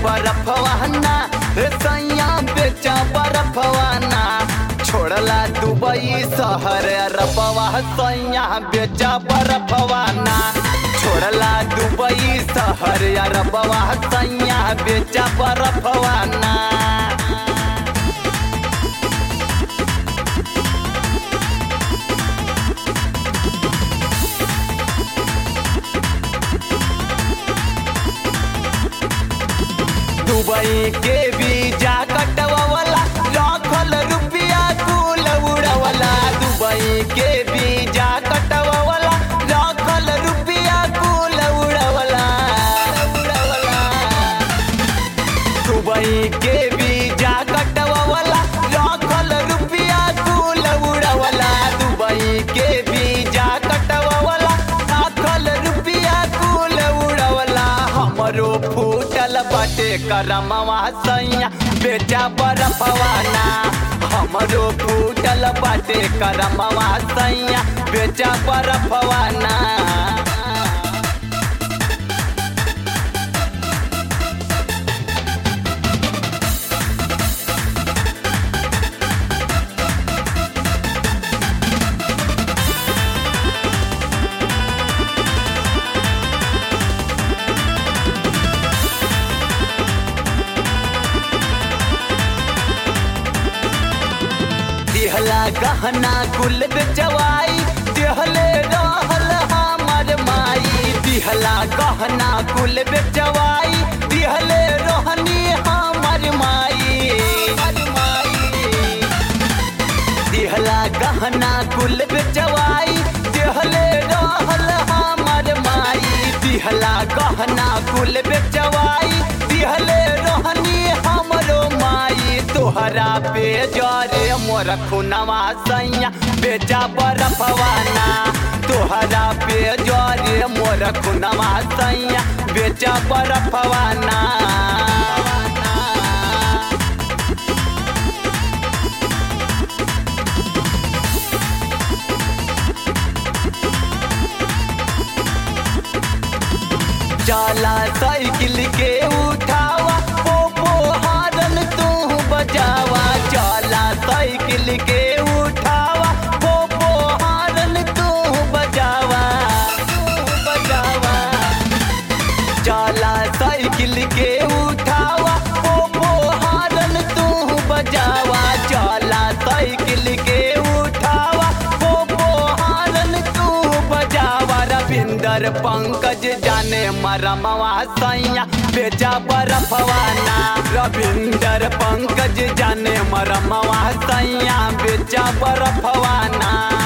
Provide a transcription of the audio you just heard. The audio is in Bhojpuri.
बरफवाना रे सैया बेचा बरफवाना छोड़ला दुबई शहर अरबवा सैया बेचा बरफवाना छोड़ला दुबई शहर अरबवा सैया बेचा बरफवाना दुबई के वीजा कटवाला लाखल रुपया कुल उड़वला दुबई के वीजा कटवाला लाखल रुपया कुल उड़वला उड़वला दुबई के वीजा कटवाला लाखल रुपया कुल उड़वला दुबई के वीजा कटवाला लाखल रुपया कुल उड़वला हमरो फूटल बाटे करमवा सैया बेचा बरफवाना हमरो फूटल बाटे करमवा सैया बेचा बरफवाना दिहला गहना कुल बेचवाई दिहले रहल हमर माई दिहला गहना कुल बेचवाई दिहले रहनी हमर माई दिहला गहना कुल बेचवाई दिहले रहल हमर माई दिहला गहना कुल बेचवाई दिहले रहनी हमरो माई तोहरा पे जरे मोर खुनवा सैया बेचा बरफवाना तोहरा पे जरे मोर खुनवा सैया बेचा बरफवाना जाला साइकिल के उठावा पोपो हारन तू बजावा जाला साइकिल के उठावा पोपो हारन तू बजावा तू बजावा जाला साइकिल के उठावा पोपो हारन तू बजावा जाला साइकिल के उठावा पोपो हारन तू बजावा रविंदर पंकज जाने मरमवा सैया बेचा बरफवाना रविंदर पंकज जाने मरमवा सैया बेचा बरफवाना